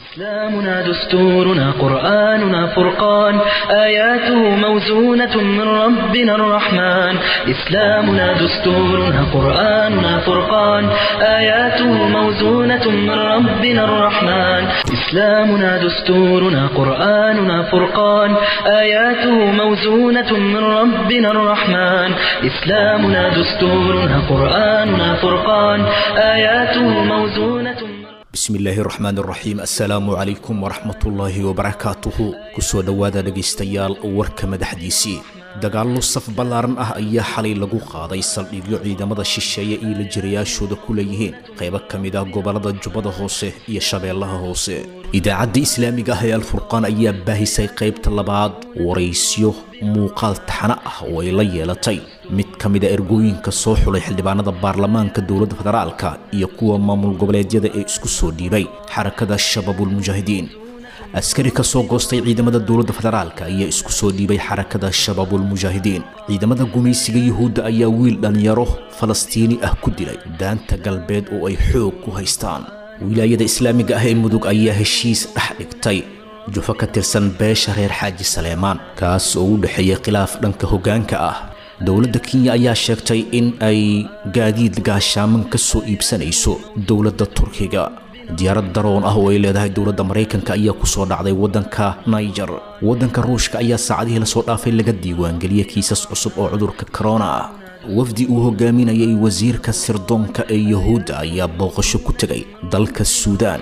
إسلامنا دستورنا قرآننا فرقان آياته موزونة من ربنا الرحمن إسلامنا دستورنا قرآننا فرقان آياته موزونة من ربنا الرحمن إسلامنا دستورنا قرآننا فرقان آياته موزونة من ربنا الرحمن إسلامنا دستورنا قرآننا فرقان آياته موزونة من bismillaahi raxmaan raxiim assalaamu calaykum waraxmatullaahi wabarakaatuhu kusoo dhowaada dhegaystayaal warka madaxdiisii dagaallo saf ballaaran ah ayaa xalay lagu qaaday saldhigyo ciidamada shisheeye iyo la jirayaashooda ku leeyihiin qaybo ka mid ah gobollada jubbada hoose iyo shabeellaha hoose idaacadda islaamiga ah ee alfurqaan ayaa baahisay qaybta labaad waraysyo muuqaal taxano ah oo ay la yeelatay mid ka mid a ergooyinka soo xulay xildhibaanada baarlamaanka dowladda federaalka iyo kuwa maamul goboleedyada ee isku soo dhiibay xarakada shabaabulmujaahidiin askari ka soo goostay ciidamada dowladda federaalka ayaa isku soo dhiibay xarakada shabaabulmujaahidiin ciidamada gumaysiga yuhuudda ayaa wiil dhallinyaro falastiini ah ku dilay daanta galbeed oo ay xoog ku haystaan wilaayada islaamiga ah ee mudug ayaa heshiis dhex dhigtay jufo ka tirsan beesha reer xaaji saleemaan kaas oo u dhexeeyay khilaaf dhanka hoggaanka ah dowladda kenya ayaa sheegtay in ay gaadiid gaashaaman ka soo iibsanayso dowladda turkiga diyaarad daroon ah oo ay leedahay dowladda maraykanka ayaa ku soo dhacday waddanka niger waddanka ruushka ayaa saacadihii lasoo dhaafay laga diiwaangeliyey kiisas cusub oo cudurka korona ah wafdi uu hogaaminayay wasiirka sirdoonka ee yuhuudda ayaa booqasho ku tegay dalka suudaan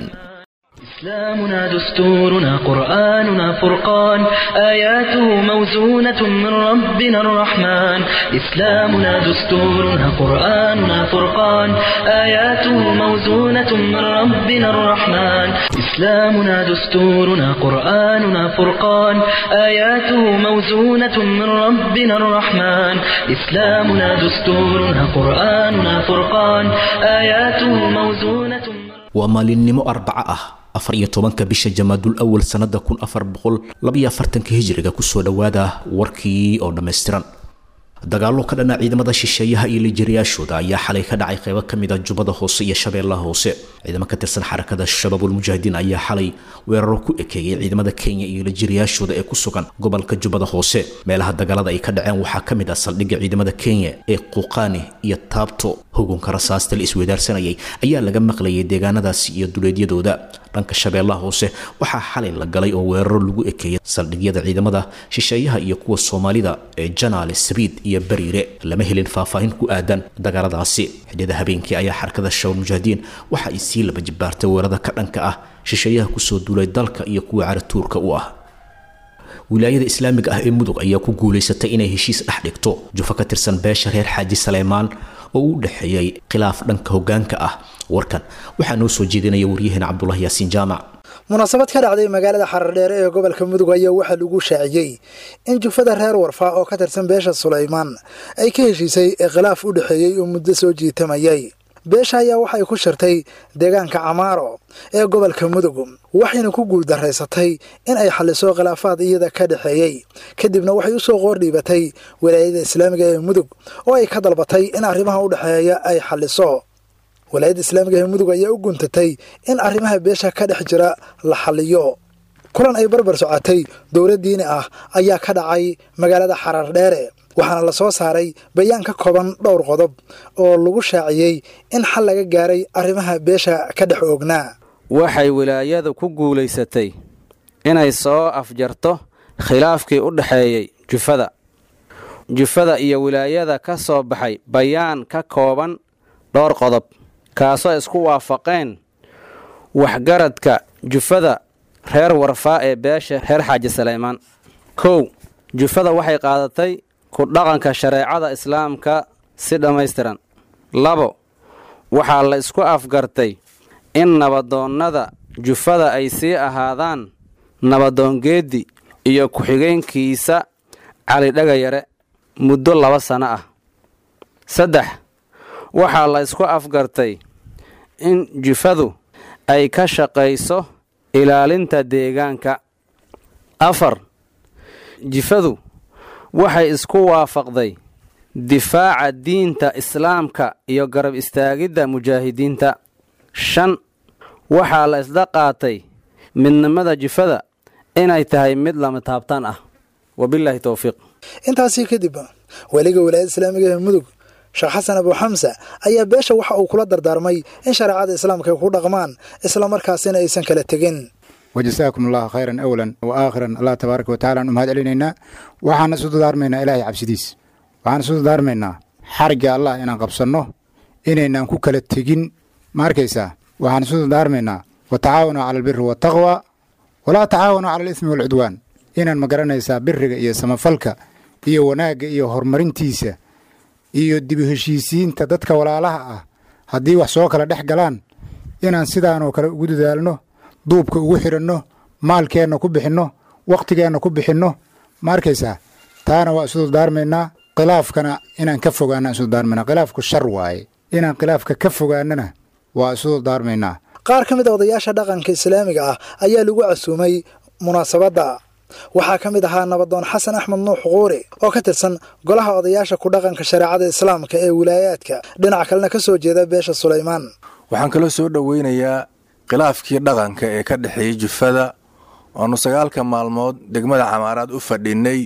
إسلامنا دستورنا قرآننا فرقان آياته موزونة من ربنا الرحمن إسلامنا دستورنا قرآننا فرقان آياته موزونة من ربنا الرحمن إسلامنا دستورنا قرآننا فرقان آياته موزونة من ربنا الرحمن إسلامنا دستورنا قرآننا فرقان آياته موزونة من waa maalinimo arbaco ah afar iyo tobanka bisha jamaadul awal sannada kun afar boqol labaiyo afartanka hijiriga kusoo dhowaada warkii oo dhammaystiran dagaallo ka dhana ciidamada shisheeyaha iyo lijiriyaashooda ayaa xalay ka dhacay qaybo ka mid a jubbada hoose iyo shabeellaha hoose ciidamo ka tirsan xarakada shabaabulmujaahidiin ayaa xalay weeraro ku ekeeyay ciidamada kenya iyo lijiriyaashooda ee ku sugan gobolka jubbada hoose meelaha dagaalada ay ka dhaceen waxaa ka mid ah saldhigga ciidamada kenya ee quuqaani iyo taabto hugunka rasaasta la isweydaarsanayay ayaa laga maqlayay deegaanadaasi iyo duleedyadooda dhanka shabeellaha hoose waxaa xalay la galay oo weeraro lagu ekeeyay saldhigyada ciidamada shisheeyaha iyo kuwa soomaalida ee janaale sabiid iyo bariire lama helin faahfaahin ku aadan dagaaladaasi xidhiyada habeenkii ayaa xarakada shabaab mujaahidiin waxa ay sii laba jibaartay weerarada ka dhanka ah shisheeyaha kusoo duulay dalka iyo kuwa caratuurka u ah wilaayada islaamiga ah ee mudug ayaa ku guulaysatay inay heshiis dhex dhigto jufo ka tirsan beesha reer xaaji saleymaan oo u dhexeeyey khilaaf dhanka hoggaanka ah warkan waxaa noo soo jeedinaya waryaheena cabdulahi yaasiin jaamac munaasabad ka dhacday magaalada xarardheere ee gobolka mudug ayaa waxaa lagu shaaciyey in jufada reer warfaa oo ka tirsan beesha sulaymaan ay ka heshiisay ee khilaaf u dhexeeyey oo muddo soo jiitamayay beesha ayaa waxay ku shirtay deegaanka camaaro ee gobolka mudug waxayna ku guuldaraysatay in ay xalliso khilaafaad iyada ka dhexeeyey kadibna waxay u soo qoordhiibatay walaayada islaamiga ee mudug oo ay ka dalbatay in arrimaha u dhexeeya ay xalliso walaayadda islaamiga ee mudug ayaa u guntatay in arrimaha beesha ka dhex jira la xalliyo kulan ay barbar socotay dowlad diini ah ayaa ka dhacay magaalada xarar dheere waxaana la soo saaray bayaan ka kooban dhowr qodob oo lagu shaaciyey in xal laga gaaray arrimaha beesha ka dhex oognaa waxay wilaayadu ku guulaysatay inay soo afjarto khilaafkii u dhexeeyey jufada jufada iyo wilaayada ka soo baxay bayaan ka kooban dhowr qodob kaasoo isku waafaqeen waxgaradka jufada reer warfaa ee beesha reer xaaji saleymaan kow jufada waxay qaadatay ku dhaqanka shareecada islaamka si dhammaystiran labo waxaa la isku afgartay in nabadoonnada jufada ay sii ahaadaan nabadoongeeddi iyo ku-xigeenkiisa cali dhagayare muddo laba sanno ah saddex waxaa la isku afgartay in jufadu ay ka shaqayso ilaalinta deegaanka afar jifadu waxay isku waafaqday difaaca diinta islaamka iyo garab istaagidda mujaahidiinta shan waxaa la isla qaatay midnimada jifada inay tahay mid lama taabtaan ah wabilaahi towfiiq intaasii kadib weliga wilaayada islaamiga ee mudug sheekh xasan abu xamsa ayaa beesha waxa uu kula dardaarmay in shareecada islaamka ay ku dhaqmaan islamarkaasina aysan kala tegin wajasaakum allahu khayran awlan wa aakhiran allah tabaaraka wa tacala aan u mahad celinaynaa waxaan isu dadaarmaynaa ilaahay cabsidiis waxaan isu dadaarmaynaa xarigga allah inaan qabsanno inaynaan ku kala tegin ma arkaysaa waxaan isu dadaarmaynaa wa tacaawanu cala albiri waataqwa walaa tacaawanu cala alismi waalcudwaan inaan ma garanaysaa biriga iyo samafalka iyo wanaagga iyo horumarintiisa iyo dib u heshiisiinta dadka walaalaha ah haddii wax soo kala dhex galaan inaan sidaanoo kale ugu dadaalno duubka ugu xidhanno maalkeenna ku bixinno wakhtigeenna ku bixinno ma arkaysaa taana waa isu dardaarmaynaa khilaafkana inaan ka fogaana isu dardaarmaynaa khilaafku shar waaye inaan khilaafka ka fogaanana waa isu dardaarmaynaa qaar ka mid a odayaasha dhaqanka islaamiga ah ayaa lagu casuumay munaasabadda waxaa ka mid ahaa nabadoon xasan axmed nuux quuri oo ka tirsan golaha odayaasha ku dhaqanka shareecada islaamka ee wilaayaadka dhinac kalena ka soo jeeda beesha sulaymaan waxaan kaloo soo dhoweynayaa khilaafkii dhaqanka ee ka dhexeeyey jufada waanu sagaalka maalmood degmada camaaraad u fadhinay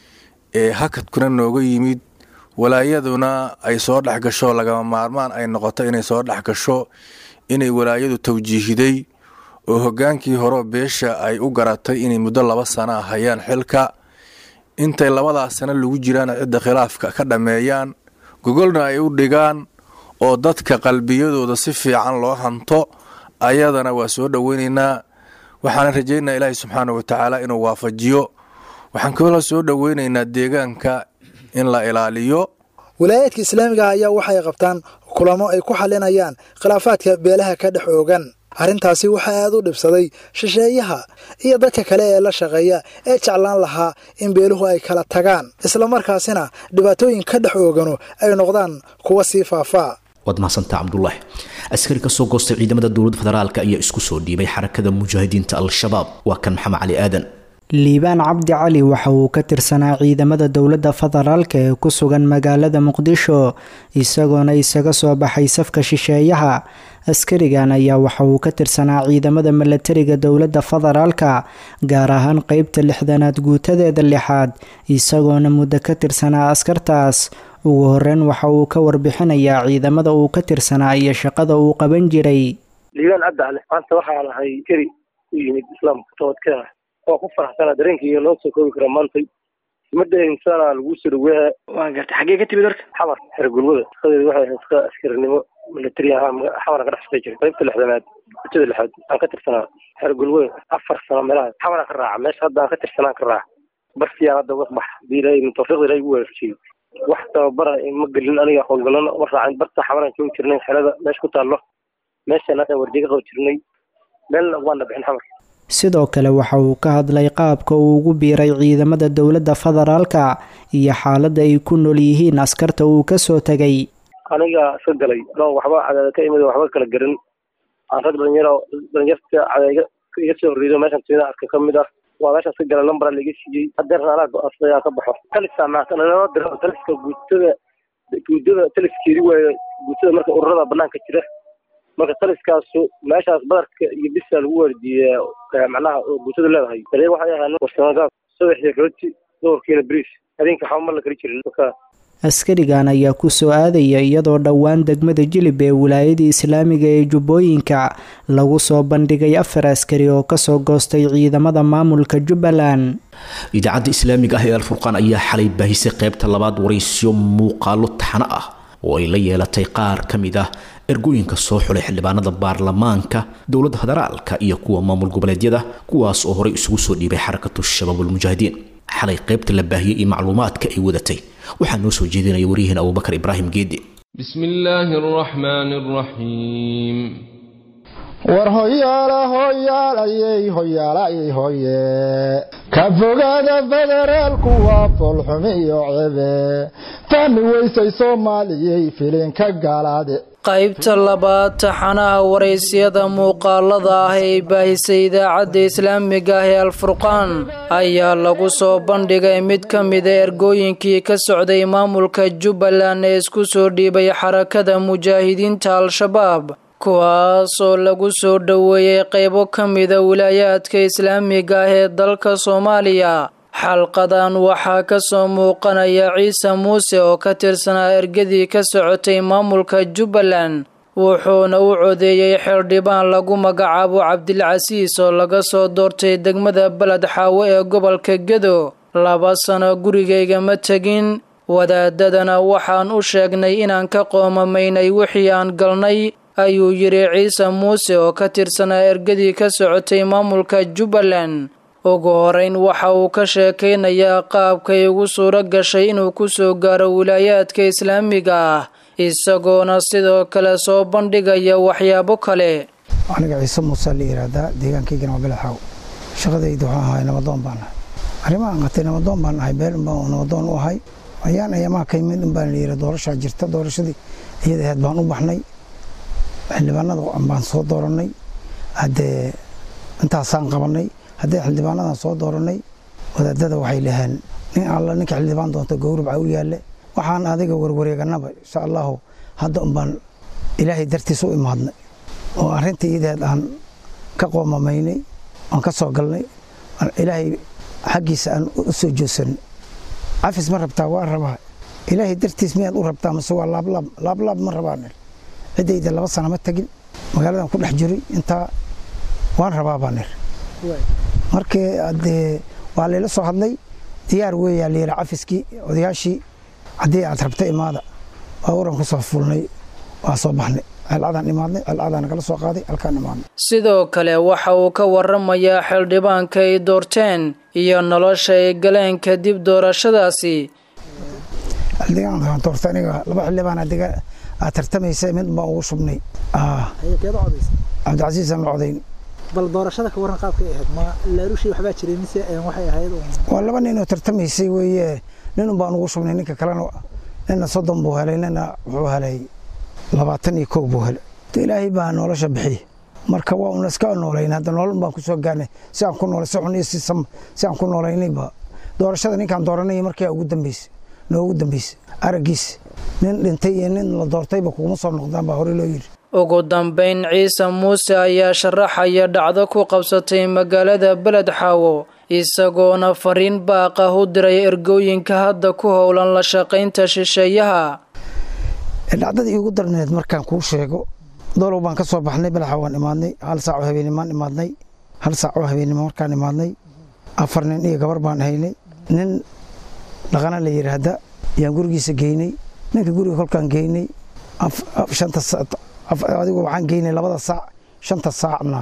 ee hakadkuna nooga yimid walaayaduna ay soo dhex gasho lagama maarmaan ay noqoto inay soo dhex gasho inay walaayadu tawjiihiday oo hoggaankii horeo beesha ay u garatay inay muddo laba sana hayaan xilka intay labadaas sano lagu jiraan cidda khilaafka ka dhammeeyaan gogolna ay u dhigaan oo dadka qalbiyadooda si fiican loo hanto ayadana waa soo dhoweynaynaa waxaana rajaynayaa ilaahay subxaana wa tacaala inuu waafajiyo waxaan kaloo soo dhoweynaynaa deegaanka in la ilaaliyo wilaayaadka islaamiga ah ayaa waxay qabtaan kulamo ay ku xalinayaan khilaafaadka beelaha ka dhex oogan arrintaasi waxaa aad u dhibsaday shisheeyaha iyo dadka kale ee la shaqeeya ee jeclaan lahaa in beeluhu ay kala tagaan islamarkaasina dhibaatooyin ka dhex oogano ay noqdaan kuwa sii faafaa waad mahadsantaa cabdulaahi askari ka soo goostay ciidamada dowladda federaalk ayaa isku soo dhiibay xarakada mujaahidiinta al-shabaab waa kan maxamed cali aadan liibaan cabdi cali waxa uu ka tirsanaa ciidamada dowladda federaalka ee ku sugan magaalada muqdisho isagoona isaga soo baxay safka shisheeyaha askarigan ayaa waxa uu ka tirsanaa ciidamada milatariga dowladda federaalka gaar ahaan qeybta lixdanaad guutadeeda lixaad isagoona muddo ka tirsanaa askartaas ugu horeyn waxa uu ka warbixinayaa ciidamada uu ka tirsanaa iyo shaqada uu qaban jiray liibaan cabdi cali maanta waxaa lahay keri u yimid islaamka toodka waa ku faraxsana dareenkaiyo loo soo koobi kara maantay umada insana lagu soo dhaweeha waa gartay xaggee ka timid warka xamar xergulwada shaqadeedu waxay ahayd shaqa askarinimo milatari ahaa xamara ka dhex shaqay jiray qaybta lixdanaad gutada lixaad aan ka tirsanaa xergulwada afar sano meelaha xamara ka raaca meesha hadda aan ka tirsanaan ka raaca barsiyaan hadda uga bax hadii ilaahay tawfiiqda ilaahay ugu waafajiyey wax tababara ma gelin aniga howlgalano ma raacin barta xamaraan joogi jirnay xerada meesha ku taallo meeshaan hadda wardiga qabi jirnay meelna waana bixin xamar sidoo kale waxa uu ka hadlay qaabka uu ugu biiray ciidamada dowladda federaalka iyo xaaladda ay ku nool yihiin askarta uu kasoo tegay aniga iska galay no waxba cadaada ka imid waxba kala garan aan rag dhalinyaro dhalinyarta cadayga iga soo horreedo meeshan timida arka ka mid ah waa meeshaas ka galay lambara laiga siiyey hadeerna anaa go-aansaday aan ka baxo taliska naloo diro taliska guutada guudada taliskeedi waayo guutada marka ururada banaanka jira marka taliskaasu meeshaas badarka iyo bisa lagu waardiiyaa macnaha oo guutada leedahay dareer waxay ahaan warsamagaab saddexdii rooti doorkiina bariis habeenka waxba ma la kari jirin marka askarigan ayaa ku soo aadaya iyadoo dhowaan degmada jilib ee wilaayada islaamiga ee jubbooyinka lagu soo bandhigay afar askari oo kasoo goostay ciidamada maamulka jubbaland idaacadda islaamiga ah ee alfurqaan ayaa xalay baahisay qaybta labaad waraysyo muuqaalo taxano ah oo ay la yeelatay qaar ka mid ah ergooyinka soo xulay xildhibaanada baarlamaanka dowladda federaalka iyo kuwa maamul goboleedyada kuwaas oo horey isugu soo dhiibay xarakatu shabaabulmujaahidiin xalay qaybta la baahiyey iyo macluumaadka ay wadatay waxaa noo soo jeedinaya waryaheena abubakar ibraahim geedi بسم الله الرحمن الرحيم war hoyaala hoyaalayey hoyaalayey hoye ka fogaada federaalku waa foolxumi iyo cebe fahmi weysay soomaaliyey filinka galaade qaybta labaad taxanaha waraysyada muuqaalada ah ee baahisay idaacadda islaamiga ah ee alfurqaan ayaa lagu soo bandhigay mid ka mida ergooyinkii ka socday maamulka jubbaland ee isku soo dhiibay xarakada mujaahidiinta al-shabaab kuwaasoo lagu soo dhoweeyey qaybo ka mida wilaayaadka islaamiga ah ee dalka soomaaliya xalqadan waxaa ka soo muuqanaya ciise muuse oo ka tirsanaa ergadii ka socotay maamulka jubbaland wuxuuna u codeeyey xildhibaan lagu magacaabo cabdilcasiis oo laga soo doortay degmada beled xaawo ee gobolka gedo laba sano gurigayga ma tegin wadaadadana waxaan u sheegnay inaan ka qoomamaynay wixii aan galnay ayuu yidhi ciise muuse oo ka tirsanaa ergadii ka socotay maamulka jubbaland ugu horeyn waxa uu ka sheekaynayaa qaabkay ugu suuro gashay inuu ku soo gaaro wilaayaadka islaamiga ah isagoona sidoo kale soo bandhigaya waxyaabo kale aniga ciise muuse la yidhaahdaa deegaankaygana waa belaxaaw shaqadayda waxaan ahay nabadoon baan ahay arrimahan qatay nabadoon baan ahay beel unbaan nabadoon u ahay ayaan ayamaha ka yimid unbaan la yidhi doorashaa jirta doorashadii iyada ahayd baan u baxnay xildhibaanada baan soo doorannay haddee intaasaan qabannay haddii xildhibaanadan soo doorannay wadaadada waxay dhaheen nin alla ninka xildhibaan doonta gowrabca u yaalle waxaan adiga warwareeganaba insha allahu hadda unbaan ilaahay dartiis u imaadnay oo arrintii iyadeed aan ka qoomamaynay aan ka soo galnay ilaahay xaggiisa aan u soo joogsanay cafis ma rabtaa waa rabaa ilaahay dartiis miyaad u rabtaa mase waa laablaab laablaab ma rabaan ciddayda laba sana ma tegin magaaladan ku dhex jiray intaa waan rabaa baan ir markii adee waa layla soo hadlay diyaar weeyaa layidhi cafiskii odayaashii haddii aad rabta imaada baabuuran ku soo fulnay waa soo baxnay celcadaan imaadnay celcadaan nagala soo qaaday halkaan imaadnay sidoo kale waxa uu ka waramayaa xildhibaanka ay doorteen iyo nolosha ay galeen kadib doorashadaasi xildhibaanka doorta aniga laba xildhibaan aad tartamaysa mid baan ugu shubnay cabdicasiisaan la codayn bal doorashada ka waran qaabkay ahayd ma laalushii waxbaa jiray mise waxay ahayd waa laba nin oo tartamaysay weeye nin un baan ugu shubnay ninka kalena nina soddon buu helay nina wuxuu helay labaatan iyo kow buu helay ilaahay baa nolosha bixiye marka waa una iska noolayn hadda nolol baan ku soo gaarnay si aan ku noolay si xun iyo si sam si aan ku noolaynayba doorashada ninkaan dooranay markii ugu dambeysay noogu dambeysay araggiis nin dhintay iyo nin la doortayba kuguma soo noqdaan baa hore loo yidhi ugu dambayn ciise muuse ayaa sharaxaya dhacdo ku qabsatay magaalada beled xaawo isagoona fariin baaqah u diray ergooyinka hadda ku howlan la shaqaynta shisheeyaha dhacdadii iigu darneed markaan kuu sheego dolow baan ka soo baxnay belaxa waan imaadnay hal saac oo habeenimaan imaadnay hal saac oo habeennimo markaan imaadnay afar nin iyo gabar baan haynay nin dhaqana la yidhaahda yaan gurigiisa geynay ninka guriga kolkaan geynay shanta adigu waxaan geynay labada saac shanta saacna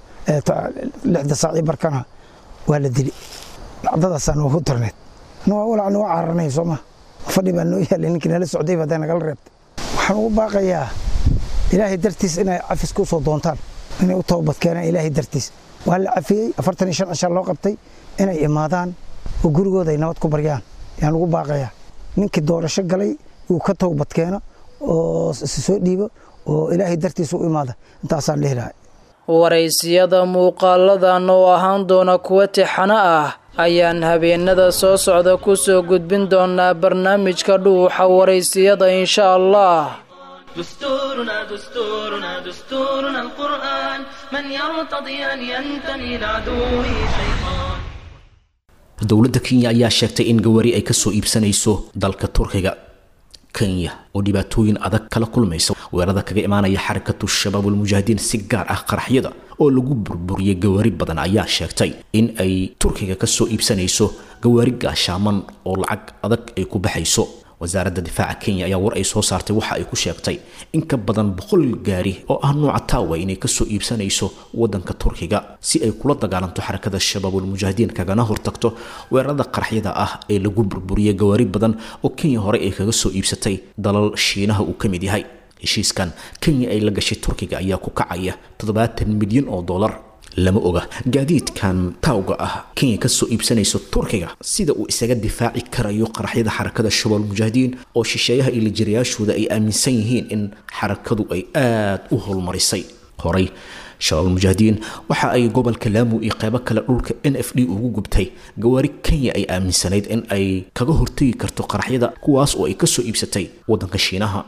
lixda saac iyo barkana waa la dili dhacdadaasaa noogu darneed walacna waa cararnay sooma fadhi baa noo yaalay ninkii nala socday hadday nagala reebtay waxaan ugu baaqayaa ilaahay dartiis inay cafis ku soo doontaan inay u toobad keenaan ilaahay dartiis waa la cafiyey afartan iyo shan cishaa loo qabtay inay imaadaan oo gurigooda ay nabad ku baryaan yaan ugu baaqayaa ninkii doorasho galay uu ka toobad keeno oo soo dhiibo oo ilaahay dartiis u imaada intaasaan dhihi lahay waraysiyada muuqaaladan oo ahaan doona kuwa tixano ah ayaan habeenada soo socda ku soo gudbin doonaa barnaamijka dhuuxa waraysiyada insha allah دستورنا دستورنا دستورنا القرآن من يرتضي أن ينتمي لعدوه شيطان dowladda kenya ayaa sheegtay in gawaari ay ka soo iibsanayso dalka turkiga kenya oo dhibaatooyin adag kala kulmaysa weerarada kaga imaanaya xarakatu shabaab ulmujaahidiin si gaar ah qaraxyada oo lagu burburiyey gawaari badan ayaa sheegtay in ay turkiga ka soo iibsanayso gawaari gaashaaman oo lacag adag ay ku baxayso wasaaradda difaaca kenya ayaa war ay soo saartay waxa ay ku sheegtay in ka badan boqol gaari oo ah nooca taawa inay kasoo iibsanayso wadanka turkiga si ay kula dagaalanto xarakada shabaabulmujaahidiin kagana hortagto weerarada qaraxyada ah ee lagu burburiyey gawaari badan oo kenya hore ay kaga soo iibsatay dalal shiinaha uu ka mid yahay heshiiskan kenya ay la gashay turkiga ayaa ku kacaya toddobaatan milyan oo dollar lama oga gaadiidkan taawga ah kenya kasoo iibsanayso turkiga sida uu isaga difaaci karayo qaraxyada xarakada shabaal mujaahidiin oo shisheeyaha iyo lijirayaashooda ay aaminsan yihiin in xarakadu ay aada u howlmarisay horey shabaal mujaahidiin waxa ay gobolka laamu iyo qeybo kale dhulka n f d ugu gubtay gawaari kenya ay aaminsanayd in ay kaga hortegi karto qaraxyada kuwaas oo ay kasoo iibsatay wadanka shiinaha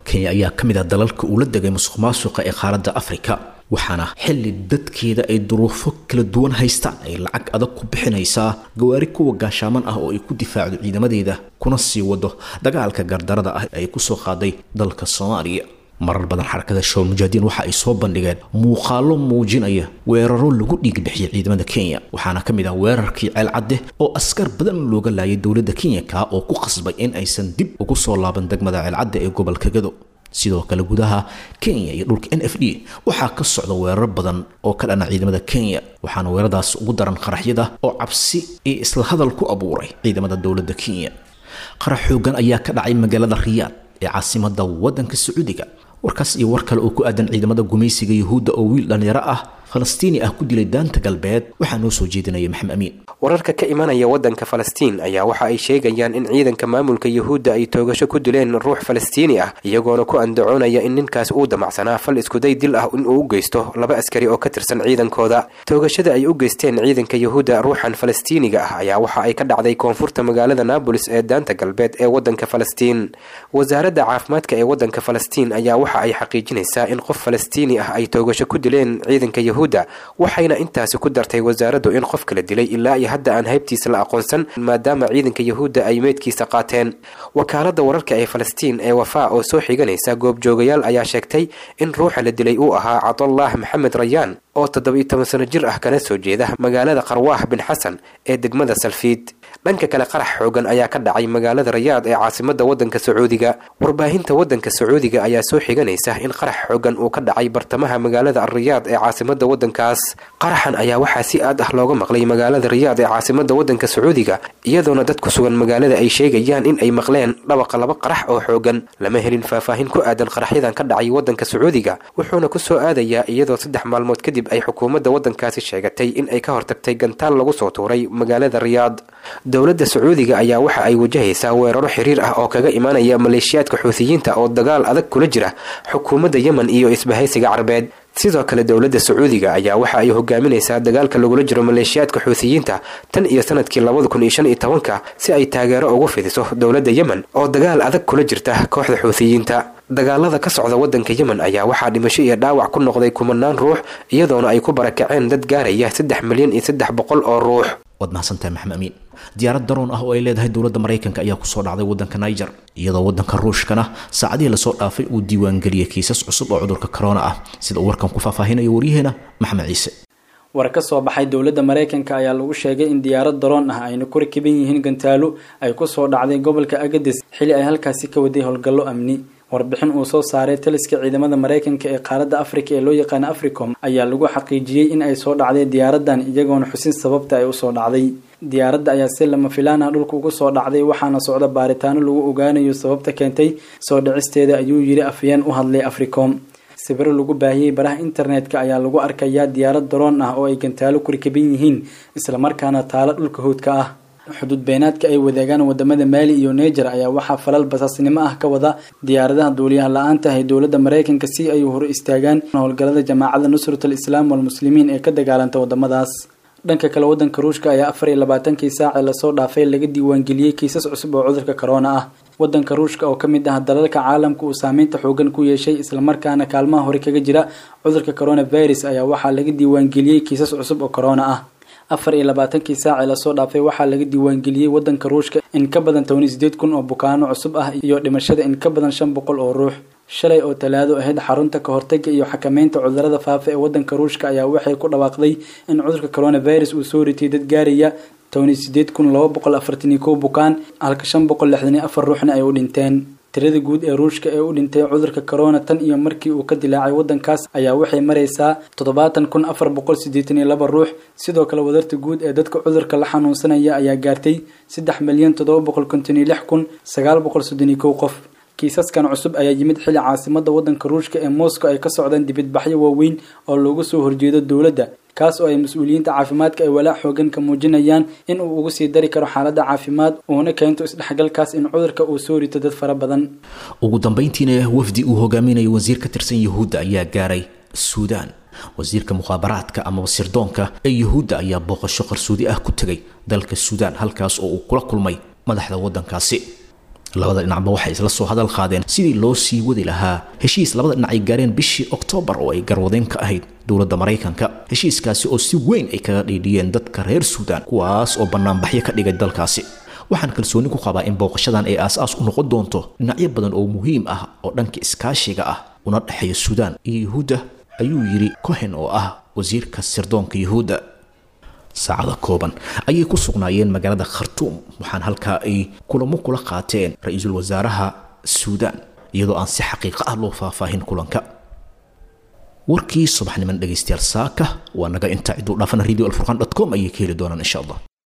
kenya ayaa ka mid ah dalalka uu la degay musuq maasuqa ee qaaradda afrika waxaana xilli dadkeeda ay duruufo kala duwan haystaan ay lacag adag ku bixinaysaa gawaari kuwa gaashaaman ah oo ay ku difaacdo ciidamadeeda kuna sii wado dagaalka gardarada ah ay kusoo qaaday dalka soomaaliya marar badan xarakada shawal mujaahidiin waxa ay soo bandhigeen muuqaalo muujinaya weeraro lagu dhiigbixiyay ciidamada kenya waxaana ka mid ah weerarkii ceelcadde oo askar badan looga laayay dowladda kenya kaa oo ku qasbay in aysan dib ugu soo laaban degmada ceelcadde ee gobolka gado sidoo kale gudaha kenya iyo dhulka n f d waxaa ka socda weerar badan oo ka dhana ciidamada kenya waxaana weeraradaas ugu daran qaraxyada oo cabsi iyo isla hadal ku abuuray ciidamada dowladda kenya qarax xoogan ayaa ka dhacay magaalada riyaad ee caasimada wadanka sacuudiga warkaas iyo war kale oo ku aadan ciidamada gumaysiga yuhuudda oo wiil dhallinyaro ah falastiini ah ku dilay daanta galbeed waxaa noo soo jeedinaya maxamed amiin wararka ka imanaya waddanka falastiin ayaa waxa ay sheegayaan in ciidanka maamulka yuhuudda ay toogasho ku dileen ruux falastiini ah iyagoona ku andacoonaya in ninkaas uu damacsanaa fal iskuday dil ah in uu u geysto laba askari oo ka tirsan ciidankooda toogashada ay u geysteen ciidanka yuhuudda ruuxan falastiiniga ah ayaa waxa ay ka dhacday koonfurta magaalada naabolis ee daanta galbeed ee waddanka falastiin wasaaradda caafimaadka ee waddanka falastiin ayaa waxa ay xaqiijinaysaa in qof falastiini ah ay toogasho ku dileen ciidanka yuhuudda waxayna intaasi ku dartay wasaaraddu in qofka la dilay ilaa iyo hadda aan haybtiisa la aqoonsan maadaama ciidanka yuhuudda ay meydkiisa qaateen wakaaladda wararka ee falastiin ee wafaa oo soo xiganaysa goobjoogayaal ayaa sheegtay in ruuxa la dilay uu ahaa cabdullah maxamed rayaan oo toddoba-iyo toban sano jir ah kana soo jeeda magaalada qarwaah bin xasan ee degmada salfiid dhanka kale qarax xoogan ayaa ka dhacay magaalada rayaad ee caasimada waddanka sacuudiga warbaahinta waddanka sacuudiga ayaa soo xiganaysa in qarax xoogan uu ka dhacay bartamaha magaalada alriyaad ee caasimada waddankaas qaraxan ayaa waxaa si aad ah looga maqlay magaalada riyaad ee caasimada waddanka sacuudiga iyadoona dad ku sugan magaalada ay sheegayaan in ay maqleen dhawaqa laba qarax oo xoogan lama helin faahfaahin ku aadan qaraxyadan ka dhacay waddanka sacuudiga wuxuuna ku soo aadayaa iyadoo saddex maalmood kadib ay xukuumadda waddankaasi sheegatay in ay ka hortagtay gantaal lagu soo tuuray magaalada riyaad dowladda sacuudiga ayaa waxa ay wajahaysaa weeraro xiriir ah oo kaga imaanaya maleeshiyaadka xuutiyiinta oo dagaal adag kula jira xukuumadda yemen iyo isbahaysiga carbeed sidoo kale dowladda sacuudiga ayaa waxa ay hogaaminaysaa dagaalka lagula jiro maleeshiyaadka xuutiyiinta tan iyo sanadkii labada kun iyo shan iyo tobanka si ay taageero ugu fidiso dowladda yemen oo dagaal adag kula jirta kooxda xuutiyiinta dagaalada ka socda waddanka yemen ayaa waxaa dhimasho iyo dhaawac ku noqday kumanaan ruux iyadoona ay ku barakaceen dad gaaraya saddex milyan iyo saddex boqol oo ruux waad mahadsantahay maxamed amiin diyaarad daroon ah oo ay leedahay dowladda maraykanka ayaa kusoo dhacday waddanka niger iyadoo waddanka ruushkana saacadihii lasoo dhaafay uu diiwaangeliyey kiisas cusub oo cudurka corona ah sida uu warkan ku faahfaahinayo waryaheena maxamed ciise war ka soo baxay dowladda maraykanka ayaa lagu sheegay in diyaarad daroon ah ayna ku rakiban yihiin gantaalo ay kusoo dhacday gobolka agades xili ay halkaasi ka waday howlgallo amni warbixin uu soo saaray taliska ciidamada maraykanka ee qaaradda afrika ee loo yaqaano africom ayaa lagu xaqiijiyey in ay soo dhacday diyaaradan iyagoona xusin sababta ay usoo dhacday diyaaradda ayaa si lama filaan ah dhulka ugu soo dhacday waxaana socda baaritaano lagu ogaanayo sababta keentay soo dhicisteeda ayuu yiri afyeen u hadlay africom sawiro lagu baahiyey baraha internetka ayaa lagu arkayaa diyaarad daroon ah oo ay gantaalo ku rikaban yihiin islamarkaana taalo dhulka howdka ah xuduud beenaadka ay wadaagaan wadamada maali iyo neger ayaa waxaa falal basaasnimo ah ka wada diyaaradaha duuliyaha la-aanta ah ee dowladda maraykanka si ay hor istaagaan howlgalada jamaacada nusratul islaam walmuslimiin ee ka dagaalanta wadamadaas dhanka kale wadanka ruushka ayaa afar iyo labaatankii saacee lasoo dhaafay laga diiwaangeliyey kiisas cusub oo cudurka corona ah wadanka ruushka oo kamid ah dalalka caalamka uu saameynta xoogan ku yeeshay islamarkaana kaalmaha hore kaga jira cudurka coronavirus ayaa waxaa laga diiwaangeliyey kiisas cusub oo corona ah afar iyo labaatankii saacee lasoo dhaafay waxaa laga diiwaangeliyey wadanka ruushka in ka badan toban iyo sideed kun oo bukaano cusub ah iyo dhimashada in ka badan shan boqol oo ruux shalay oo talaado ahayd xarunta ka hortaga iyo xakameynta cudurada faafa ee wadanka ruushka ayaa waxay ku dhawaaqday in cudurka coronavirus uu soo ritay dad gaaraya toban iyo sideed kun laba boqol afartan iyo kow bukaan halka shan boqol lixdan iyo afar ruuxna ay u dhinteen tirada guud ee ruushka ee u dhintay cudurka corona tan iyo markii uu ka dilaacay wadankaas ayaa waxay maraysaa toddobaatan kun afar boqol siddeetan iyo laba ruux sidoo kale wadarta guud ee dadka cudurka la xanuunsanaya ayaa gaartay saddex milyan toddoba boqol konton iyo lix kun sagaal boqol soddon iyo kow qof kiisaskan cusub ayaa yimid xili caasimada wadanka ruushka ee moscow ay ka socdaan dibadbaxyo waaweyn oo loogu soo horjeedo dowladda kaas oo ay mas-uuliyiinta caafimaadka ay walaac xoogan ka muujinayaan in uu ugu sii dari karo xaaladda caafimaad uuna keento isdhexgalkaas in cudurka uu soo rito dad fara badan ugu dambayntiina wafdi uu hogaaminayo wasiir ka tirsan yuhuudda ayaa gaaray suudaan wasiirka mukhaabaraadka amaba sirdoonka ee yuhuudda ayaa booqasho qarsoodi ah ku tegay dalka suudaan halkaas oo uu kula kulmay madaxda waddankaasi labada dhinacba waxay isla soo hadal qaadeen sidii loo sii wadi lahaa heshiis labada dhinac ay gaareen bishii oktoobar oo ay garwadeen ka ahayd dowladda maraykanka heshiiskaasi oo si weyn ay kaga dhiidhiyeen dadka reer suudaan kuwaas oo bannaanbaxyo ka dhigay dalkaasi waxaan kalsooni ku qabaa in booqashadan ay aas-aas u noqon doonto dhinacyo badan oo muhiim ah oo dhanka iskaashiga ah una dhexeeya suudaan iyo yuhuudda ayuu yidhi cohen oo ah wasiirka sirdoonka yuhuudda saacada kooban ayay ku sugnaayeen magaalada khartuum waxaan halkaa ay kulamo kula qaateen ra-iisul wasaaraha suudaan iyadoo aan si xaqiiqo ah loo faahfaahin kulanka warkii subaxniman dhegaystayaal saaka waa naga intaa ciduu dhaafana radio alfurqan dot com ayay ka heli doonaan insha allah